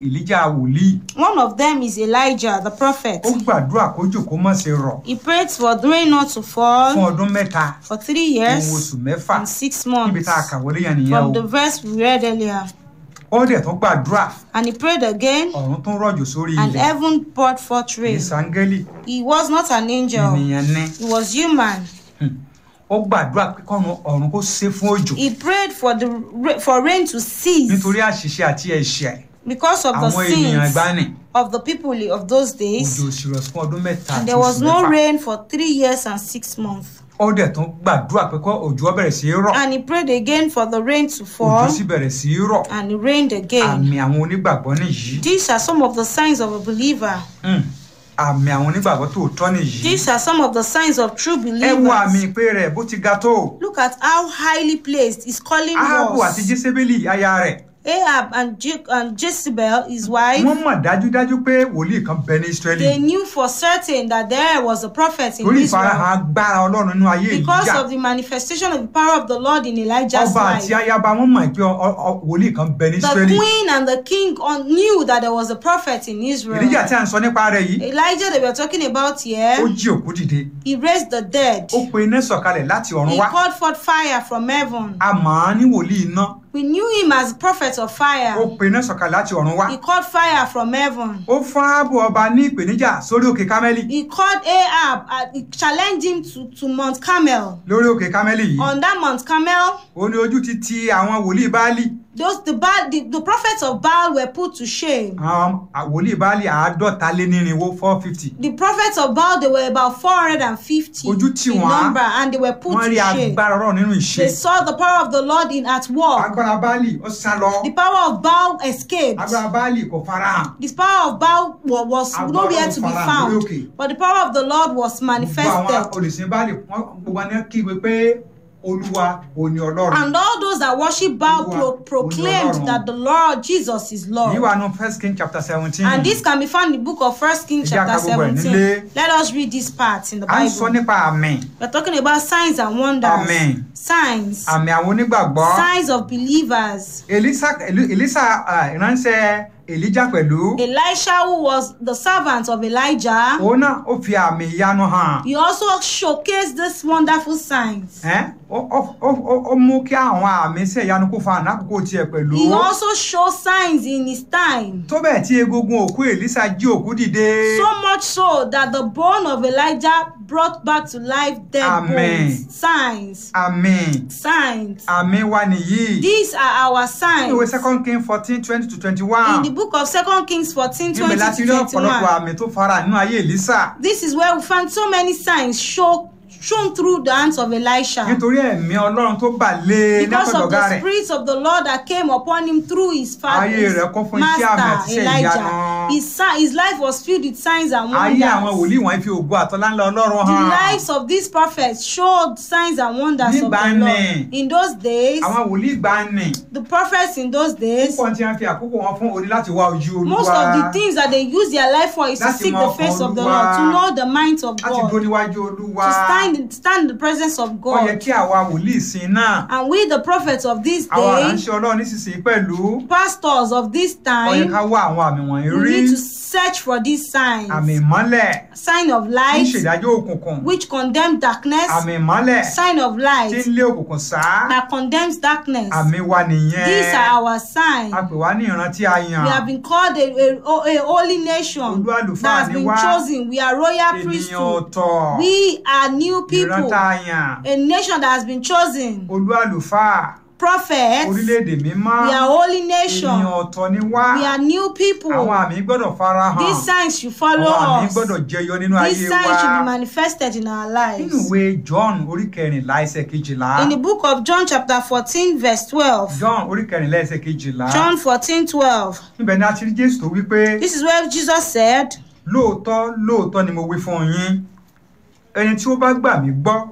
èlíjà wòlíì One of them is Elijah, the prophet. ó gbàdúrà kójò kó má ṣe rọ̀ He prayed for the rain not to fún fall ọdún mẹ́ta for three ohun years oṣù mẹ́fà and six níbi months. tá a kà wọlé yẹn nìyẹn From o the verse we read earlier. ó dẹ̀ tún gbàdúrà And he prayed again, ọ̀run tún rọ̀jò sórí and ilẹ̀ heaven poured forth ní rain. sángẹ́lì He was not an angel, ènìyàn ní he was human. ó gbàdúrà pé kọ́run ọ̀run kó ṣe fún òjò He prayed for the ra- for rain to cease nítorí àṣìṣe àti ẹ̀ṣẹ̀ because of the àwọn ènìyàn sins ìgbàanì of the people of those days. òjò òṣìrọ̀ fún ọdún mẹ́ta And àti there was oṣù no mẹ́fà rain for three years and six months. ó dẹ̀ tún gbàdúrà pé kọ́ òjò ó bẹ̀rẹ̀ sí í rọ̀ And he prayed again for the rain to òjò fall, sì bẹ̀rẹ̀ sí í rọ̀ and it rained again. àmì àwọn onígbàgbọ́ nìyí These are some of the signs of a believer. Hmm. àmì àwọn onígbàgbọ́ tòótọ́ nìyí These are some of the signs of true ẹ wo àmì believers. ìpè rẹ̀ bó ti ga tó Look at how highly placed his calling ahabu àti was. jésébélì aya rẹ̀ Ahab and, Je- and Jezebel, his wife, wọ́n mọ̀ dájúdájú pé wòlíì kan bẹ ní israẹli they knew for certain that there was a prophet in torí Israel ìfarahàn agbára ọlọ́run nínú ayé because ìjà of the manifestation of the power of the Lord in Elijah's ọba àti life. ayaba wọ́n mọ̀ pé ọ- ọ- ọ- wòlíì kan bẹ ní The israẹli queen and the king on- knew that there was a prophet in Israel. ìdíjà tí a ń sọ nípa rẹ̀ yìí Elijah they were talking about ó here, jí òkú dìde he raised the dead. ó pe iná sọ̀kalẹ̀ láti ọ̀run He wá called forth fire from heaven. a mọ̀ ọ́n ní wòlíì iná We knew him as prophet of ó fire. pe iná sọ̀kalẹ̀ láti ọ̀run wá He called fire from heaven. ó fún áábù ọba ní ìpèníjà sórí òkè kámẹ́lì He called Ahab, uh, he challenged him to, to Mount Carmel. lórí òkè kámẹ́lì yìí On that Mount Carmel, ó ní ojú ti ti àwọn wòlíì báálì those the, Baal, the, the prophets of Baal were put to shame. àwọn wòlíì báálì àádọ́ta lé nírinwó four fifty The prophets of Baal, they were about 450 Ojú tì in wọ́n. number, and they were put wọ́n to rí shame. agbára ọ̀rọ̀ nínú ìṣe They saw the power of the Lord in at war. agbára báálì ó sá lọ The power of Baal escaped. agbára báálì kò farahàn The power of Baal wa- was Agbára nowhere to be Ọlọ́run farahàn found, lórí òkè. but the power of the Lord was gbogbo àwọn manifested. olùsìn báálì wọ́n gbogbo wọn kígbe pé olúwa òní ọlọ́run And all those that worship Baal Olúwa, pro- proclaimed Ọlọ́run. that the Lord Jesus is èyí Lord. wà nù first king chapter seventeen And this can be found in the book of First Kings Ẹ jẹ́ ká chapter gbogbo ẹ̀ 17. nílé. Let us read this part in the à ń sọ Bible. nípa àmì We're talking about signs and wonders. Amen. Signs. àmì àwọn onígbàgbọ́ Signs of believers. elisa Eli- elisa ah, ìránṣẹ́ elijah pẹ̀lú Elisha, who was the servant of Elijah, òun náà ó fi àmì ìyanu hàn he also showcased these wonderful signs. Ẹ́, ó ó- ó- ó- ó mú kí àwọn àmì iṣẹ́ ìyanu kó fa ànákòókò tiẹ̀ pẹ̀lú He also showed signs in his time. tó bẹ́ẹ̀ tí egungun òkú elisa jí òkú dìde So much so that the bone of Elijah brought back to life dead Amen. bones. Signs. àmì Signs. àmì wa nìyí These are our ìwé signs. second king fourteen twenty to twenty In one the book of Second Kings 14 níbẹ̀ 20 láti rí to ọ̀pọ̀lọpọ̀ 21. àmì tó fara nínú ayé elisa This is where we find so many signs show, shown through the hands of Elisha. nítorí ẹ̀mí ọlọ́run tó bà lé Because of látọ̀dọ̀gá the rẹ̀ spirit of the Lord that came upon him through his father, Ayé his rẹ̀ kún fún iṣẹ́ àmì àti master iṣẹ́ Elijah. ìyanu. His, si- his life was filled with signs and ayé àwọn wonders. wòlíì wọ̀nyí fi ògo àtọ́lá ńlá ọlọ́run The hàn lives of these prophets showed signs and wonders of the Nígbà Lord. ni. In those days, àwọn wòlíì gbani the prophets in those days, púpọ̀ tí wọ́n fi àkókò wọn fún orí láti wá ojú olúwa most of the things that they use their life for is to Láti seek mọ the face ọkàn of the Olúwa. Lord, to know the mind of láti dúró God, níwájú olúwa to stand in, stand in the presence of ó yẹ God. kí àwa wòlíì sin náà And we, the prophets of this àwa day, aránṣẹ́ ọlọ́run nísinsìnyí pẹ̀lú pastors of this ó yẹ time, ká wá àwọn àmì wọ̀nyí we rí need to search for these signs. àmì ìmọ́lẹ̀ Sign of tí ń light, ṣèdájọ́ òkùnkùn which condemn darkness. àmì ìmọ́lẹ̀ Sign of tí ń light, lé òkùnkùn sá that condemns darkness. àmì wa nìyẹn These are our signs. a pè wá ní ìran tí a yàn We have been called a, a, a holy nation Olú àlùfáà that has ni been wá. chosen. We are royal ènìyàn priesthood. ọ̀tọ̀ We are new ìran people, tá a yàn a nation that has been chosen. olú àlùfáà Prophets, orílẹ̀-èdè mímọ́ we are holy ènìyàn nation. ọ̀tọ̀ ni wá We are new people. àwọn àmì gbọ́dọ̀ farahàn These signs should follow àwọn àmì us. gbọ́dọ̀ jẹyọ nínú ayé These wa signs should be manifested in our nínú lives. ìwé John orí kẹrìnlá ẹsẹ̀ kejìlá In the book of John, chapter 14, verse 12. John orí kẹrìnlá ẹsẹ̀ kejìlá John 14, 12. níbẹ̀ ni a ti rí Jésù tó wí pé This is where Jesus said, lóòótọ́ lóòótọ́ ni mo wí fún yín ẹni tí ó bá gbà mí gbọ́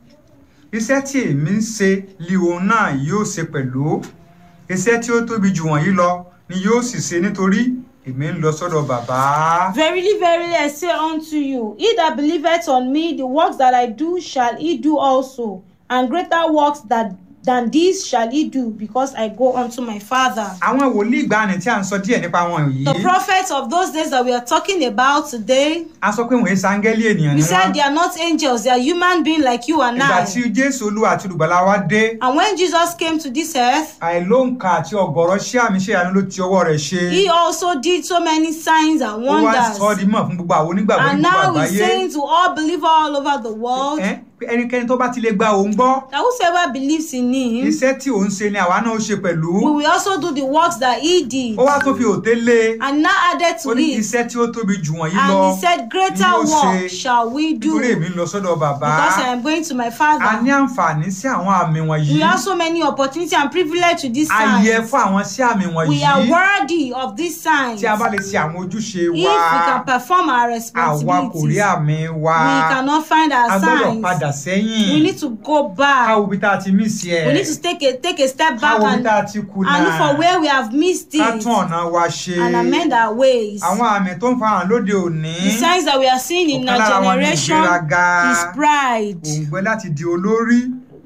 iṣẹ́ tí èmi ń ṣe li òun náà yóò ṣe pẹ̀lú iṣẹ́ tí ó tóbi jù wọ̀nyí lọ ni yóò sì ṣe nítorí èmi ń lọ sọ́dọ̀ bàbá. Verily, verily, I say unto you, he that believeth on me, the works that I do shall he do also, and greater works that than this shall he do, because I go unto my Father. àwọn wòlíì ìgbàanì tí à ń sọ díẹ̀ nípa wọn yìí The prophets of those days that we are talking about today, a sọ pé wọ́n èé sángẹ́lì ènìyàn we ni said wọ́n they are not angels, they are human beings like you and ìgbà I. tí jésù olúwa àti olùgbàlà wa dé And when Jesus came to this earth, àìlóǹkà àti ọ̀gọ̀rọ̀ ṣé àmì ṣe àánú ló ti ọwọ́ rẹ̀ ṣe he also did so many signs and ó wá sọ ọ́ wonders. di mọ̀ fún gbogbo àwọn onígbàgbọ́ ní And gbogbo now he's àgbáyé saying to all believers all over the world Ẹ́, pé ẹnikẹ́ni tó bá ti lè gba òun gbọ́ that whosoever believes in him, iṣẹ́ tí òun ṣe ni àwa náà ó ṣe pẹ̀lú we will also do the works that he did. ó wá tó fi òté lé And now added ó to ní it, iṣẹ́ tí ó tóbi jù wọ̀nyí lọ and he said, Greater ni yóò ṣe work shall we do, nítorí èmi ń lọ sọ́dọ̀ bàbá because I am going to my a Father. ní àǹfààní sí àwọn àmì wọ̀nyí We have so many opportunity and privilege to this a yẹ sign. fún àwọn sí àmì wọ̀nyí We are worthy of these signs. tí a bá lè ṣe àwọn ojúṣe If wa we can perform our àwa kò rí responsibilities, àmì wa we cannot find a our gbọ́dọ̀ signs. padà sẹ́yìn We need to go ká back. wo ibi tá a ti mí sí ẹ̀ We need to take a take a step ká back wo ibi and, tá a ti kùnà and look for where we have missed ká it tún ọ̀nà wa ṣe and amend our ways. àwọn àmì tó ń farahàn lóde òní The signs that we are seeing in ọ̀kan our lára wọn ní generation ìgbéraga is pride. òǹgbẹ láti di olórí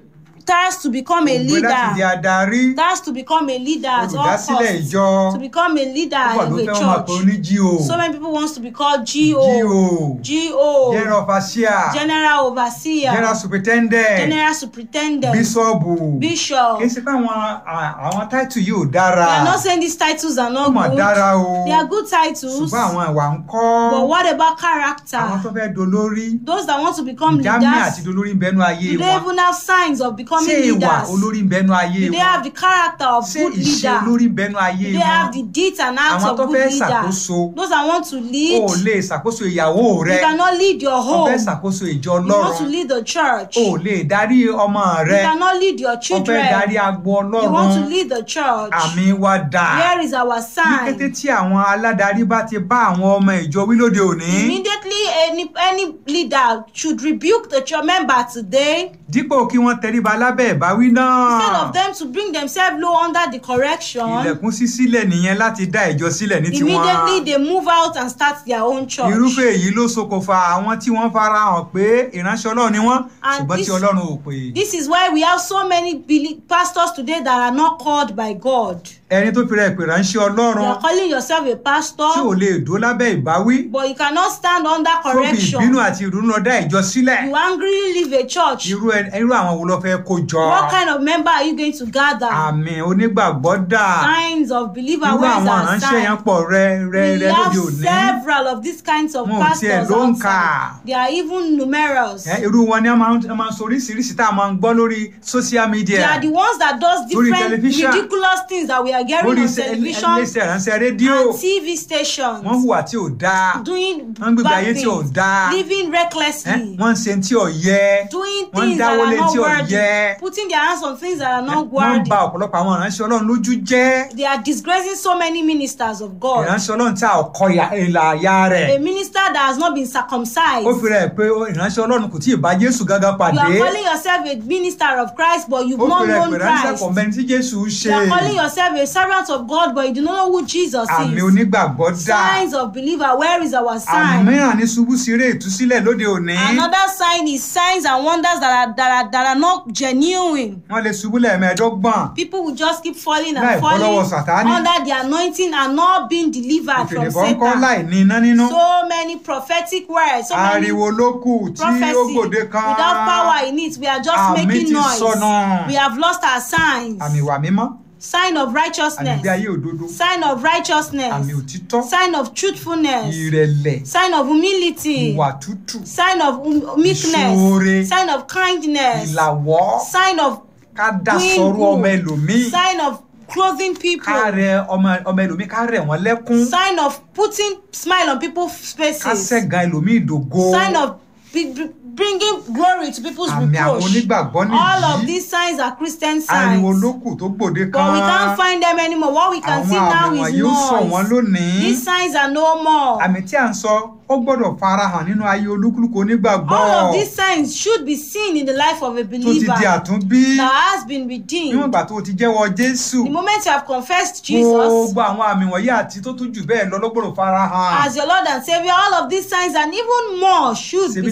Thirst to become a òǹgbẹ láti di leader. adarí Thirst to become a leader at all olùdásílẹ̀ costs. ìjọ To become a leader púpọ̀ ló of a fẹ́ wọ́n máa pè ó ní church. G.O. So many people wants to be called G.O. GO, GO, general overseer General Overseer, general superintendent General Superintendent, bíṣọ́ọ̀bù Bishop. kì í ṣe pé àwọn à- àwọn táìtù yìí ò dára They are not saying these titles are ó not mà good. dára o They are good titles. ṣùgbọ́n àwọn ìwà ń kọ́ But what about àwọn tó character? fẹ́ dolórí Those that want to become jámẹ́ àti leaders, dolórí ń bẹnu ayé do they wọn even have signs of ṣé becoming ìwà leaders? olórí ń bẹnu ayé Do they wọn have the character of ṣé good ìṣe leader? olórí ń bẹnu ayé Do they have wọn the deeds and acts Àwọn of tó good fẹ́ leader? ṣàkóso. Those that want to o lead, ò lè ṣàkóso ìyàwó you rẹ cannot lead your o home. fẹ́ ṣàkóso ìjọ You want to ọlọ́run lead the church. o ò lè darí ọmọ You rẹ cannot lead your o fẹ́ children. darí agbo You want to ọlọ́run lead the church. àmì wa dà Where is our ní kété sign? tí àwọn aládarí bá ti bá àwọn ọmọ ìjọ wí lóde òní Immediately, any any leader should rebuke the church member today dípò kí wọ́n tẹríba lábẹ́ ìbáwí náà instead of them to bring themselves low under the correction. ilẹ̀kùn ṣí sílẹ̀ nìyẹn láti dá ìjọ sílẹ̀ ní Immediately tiwọn they move out and start their own church. irúfẹ́ èyí ló ṣokùnfà àwọn tí wọ́n fara hàn pé ìránṣẹ́ ọlọ́run ni wọ́n And ṣùgbọ́n this- tí ọlọ́run ò pè This is why we have so many beli- pastors today that are not called by God. ẹni tó fi rẹ̀ pè ránṣẹ́ You ọlọ́run are calling yourself a tí ò pastor, lè dó lábẹ́ ìbáwí but you cannot stand under tó fi ìbínú correction. àti ìrúnú lọ dá ìjọ sílẹ̀ You angrily leave a church. irú ẹ- irú àwọn wo ló fẹ́ kó jọ What kind of member are you going to gather? àmì onígbàgbọ́ dà Signs of believer. irú Where is àwọn our ìránṣẹ́ yẹn sign? pọ̀ rẹ rẹ We rẹ have lóde òní several of these kinds of Wọn ò tiẹ̀ pastors ló ń outside. kà. They are even numerous. Ẹ, irú wọn ni wọ́n máa ń wọ́n máa ń sọ oríṣiríṣi tá a máa ń gbọ́ lórí social They media are the ones that does Lórí different television. ridiculous things that we are hearing lórí on iṣẹ́- television iléeṣẹ́ ìránṣẹ́ rédíò and TV stations. wọ́n hùwà tí ò dáa doing wọ́n ń gbégbé bad ayé tí ò things, dáa living Ẹ, recklessly, wọ́n ń ṣe tí ò yẹ doing wọ́n ń things that dáwọ́lé are not tí ò worthy, yẹ putting their hands on things that are Ẹ, not wọ́n ń worthy. ba ọ̀pọ̀lọpọ̀ àwọn ìránṣẹ́ ọlọ́run lójú jẹ́ They are disgracing so many ministers of God. ìránṣẹ́ ọlọ́run tí a ò kọ ìyà- ìlà àyà rẹ̀ A minister that has not been circumcised. ó fi rẹ̀ pé ó- ìránṣẹ́ ọlọ́run kò tí ì bá jésù gángan You pàdé are calling yourself a minister of Christ, but you've ó not fi rẹ̀ known pé ìránṣẹ́ Christ. kò mẹ́ni tí jésù ń ṣe You are calling yourself a servant of God, but you do not know who Jesus àmì is. onígbàgbọ́ dà Signs of believer. Where is our àmì sign? mìíràn ní ṣubú síré ìtúsílẹ̀ lóde òní Another sign is signs and wonders that are that are, that are not genuine. wọ́n lè ṣubú lẹ́ẹ̀mẹ́ẹ̀ẹ́dọ́gbọ̀n People will just keep falling Láì and bọ́ lọ́wọ́ falling Sátánì. under the anointing and not being delivered from ìfèdèfọ́ ń kọ́ Satan. láì ní iná nínú So many prophetic words, so many ariwo ló kù tí ó prophecy gbòde kan without power in it. We are just Àmì making ti noise. sọnù. We have lost our signs. àmì ìwà mímọ́ Sign of àmì righteousness. ìgbé ayé òdodo Sign of righteousness. àmì òtítọ́ Sign of truthfulness. ìrẹ̀lẹ̀ Sign of humility. ìwà tútù Sign of um, Ìṣoore. meekness. Sign of kindness. ìlàwọ́ Sign of ká dá doing sọ̀rọ̀ ọmọ good. ẹlòmíì Sign of clothing people. ká rẹ ọmọ ọmọ ẹlòmíì ká rẹ̀ wọ́n lẹ́kún Sign of putting smile on people's ká faces. ṣẹ̀gàn ẹlòmíì dògo Sign of be- be- bringing glory to people's àmì àwọn reproach. onígbàgbọ́ All of nìyí these signs are Christian ariwo signs. ló kù tó gbòde But we can't kan find them anymore. What we can àwọn see now àmì is wọ̀nyí ó sọ wọ́n noise. lónìí These signs are no more. àmì tí à ń sọ ó gbọ́dọ̀ farahàn nínú ayé olúkúlùkù onígbàgbọ́ All of these signs should be seen in the life of a tó ti di believer àtúnbí that has been níwọ̀n redeemed. ìgbà tó o ti jẹ́wọ́ jésù The moment you have confessed Jesus gbogbo àwọn àmì wọ̀nyí àti tó tún jù bẹ́ẹ̀ lọ ló gbọ́dọ̀ farahàn as your Lord and Savior, all of these signs and even more should ṣebí be tá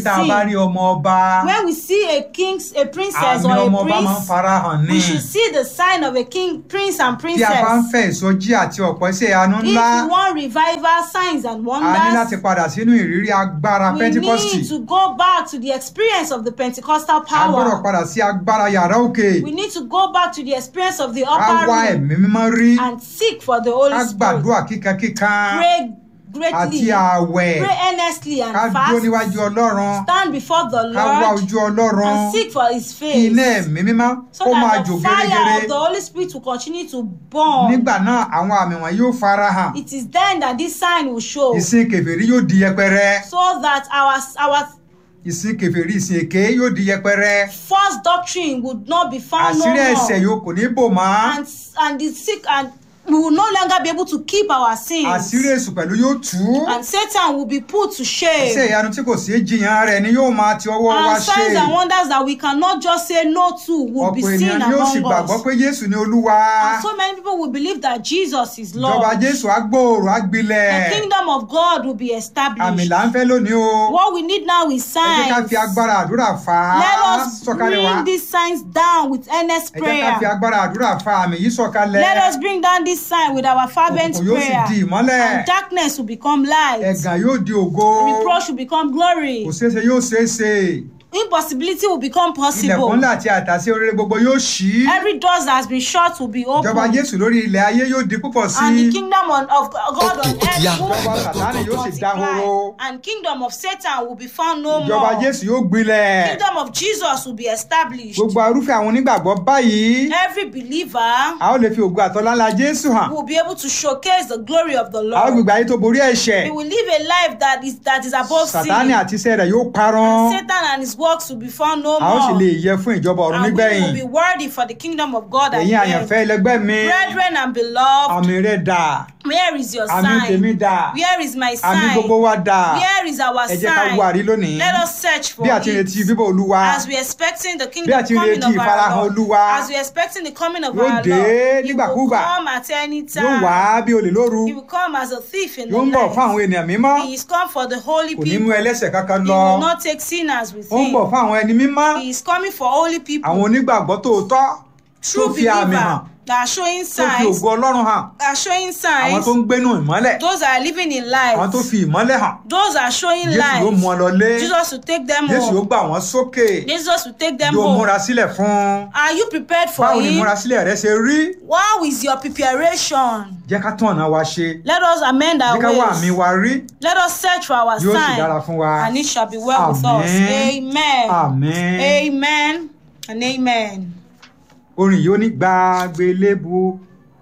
tá a bá rí seen. ọmọ ọba When we see a king, a princess àmì or ọmọ a ọba máa ń prince, farahàn ní we should see the sign of a king, prince and tí a bá ń princess. fẹ́ ìsọjí àti ọ̀pọ̀ iṣẹ́ ìyanu If ńlá we want revival, signs and a ní láti wonders, padà sínú ìrírí agbára we pentikọ́sì need to go back to the experience of the Pentecostal a gbọ́dọ̀ power. padà sí agbára yàrá òkè We need to go back to the experience of the ká upper wá room ẹ̀mí mímọ́ rí and seek for the ká Holy Spirit. gbàdúrà kíkankíkan Pray àti greatly, ààwẹ̀ pray earnestly ká and dúró fast. níwájú ọlọ́run Stand before the ká wá Lord ojú ọlọ́run and seek for His kí iná face. ẹ̀mí mímọ́ So kó máa that jò the fire gẹ́gẹ́rẹ́ of the Holy Spirit will continue to burn. nígbà náà àwọn àmì wọn yóò farahàn It is then that this sign will show. ìsìn kèfèrí yóò di yẹpẹrẹ So that our our ìsìn kèfèrí ìsìn èké yóò di yẹpẹrẹ false doctrine would not be found no àṣírí ẹ̀ṣẹ̀ more. yóò kò ní bò mọ́ And and the sick and we will no longer be able to keep our sins. àṣírí èṣù pẹ̀lú yóò tú And Satan will be put to shame. iṣẹ́ ìyanu tí kò sí jiyàn rẹ̀ ni yóò máa ti ọwọ́ wa And ṣe signs and wonders that we cannot just say no to will be ọ̀pọ̀ seen ènìyàn ni yóò sì among gbàgbọ́ us. pé Jésù ni Olúwa And so many people will believe that Jesus is Lord. ìjọba Jésù á gbòòrò á gbilẹ̀ The kingdom of God will be àmì established. là ń fẹ́ lónìí o What we need now is ẹ jẹ́ ká signs. fi agbára àdúrà fà á Let us sọ̀kalẹ̀ wá bring these signs down with earnest ẹ jẹ́ ká fi prayer. agbára àdúrà fà àmì yìí sọ̀kalẹ̀ Let us bring down this sign with our fervent òkùnkùn yóò sì prayer. di ìmọ́lẹ̀ And darkness will become light. ẹ̀gàn yóò di ògo Reproach will become glory. kò ṣeéṣe yóò ṣeéṣe Impossibility will become ilẹ̀kùn possible. ńlá àti àtàsí oríire gbogbo yóò ṣí Every door that has been shut will be ìjọba opened. Jésù lórí ilẹ̀ ayé yóò di púpọ̀ sí And i the kingdom on, of God Okay, on ó ti yá. earth will Ìjọba Sátánì yóò sì dahoro. multiply. And kingdom of Satan will be found no ìjọba more. Jésù yóò gbilẹ̀ Kingdom of Jesus will be established. gbogbo arúfẹ́ àwọn onígbàgbọ́ báyìí Every believer a ó lè fi ògo àtọ́lá ńlá Jésù hàn will be able to showcase the glory of the a ó Lord. gbègbè ayé tó borí ẹ̀ṣẹ̀ We will live a life that is that is above Sátánì sin. àti iṣẹ́ rẹ̀ yóò parun Satan and his works will be found no a ó sì more. lè yẹ fún ìjọba ọ̀run And we nígbẹ̀yìn will be worthy for the kingdom of God at ẹ̀yin the àyànfẹ́ end. ẹlẹgbẹ́ mi Brethren and beloved, àmì rẹ̀ dà where is your àmì tèmi sign? dà Where is my àmì sign? gbogbo wa dà Where is our ẹ jẹ́ ká wo àrí sign? lónìí Let us search for bí a ti retí it. bíbọ̀ Olúwa As we are expecting the Bí kingdom a ti coming retí of ìfarahàn our Lord, Olúwa, as we are expecting the coming of yóò our dé Lord, He will nígbàkúgbà. come at any yóò wá time. bí olè lóru He will come as a thief in the yóò ń bọ̀ fún night. àwọn ènìyàn mímọ́ He is come for the holy kò ní mú people. ẹlẹ́ṣẹ̀ kankan He lọ will not take sinners with ó ń bọ̀ him. fún àwọn ẹni mímọ́ He is coming for holy àwọn people, onígbàgbọ́ tòótọ́ tó true fi àmì hàn believer that are showing tó fi signs, ògo Ọlọ́run hàn are showing àwọn signs. tó ń gbénú ìmọ́lẹ̀ Those that are living in àwọn tó light, fi ìmọ́lẹ̀ hàn those that are showing Jésù yóò mú ọ light. lọ lé Jesus will take them Jésù yóò home. gbà wọ́n sókè Jesus will take them yóò home. múra sílẹ̀ fún un Are you prepared for báwo ni him? múra sílẹ̀ rẹ ṣe rí How is your preparation? jẹ́ ká tún ọ̀nà wa ṣe Let us amend jẹ́ our ká wá àmì ways. wa rí Let us search for our yóò sì dára sign, fún wa and it shall be well with us. Àmín. Amen. àmín. Amen and amen. orin yìí ó ní gbàgbélébu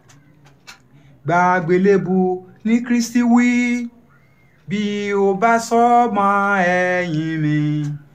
gbàgbélébu ní Kristi wí bí o bá sọ́mọ ẹ̀yìn mi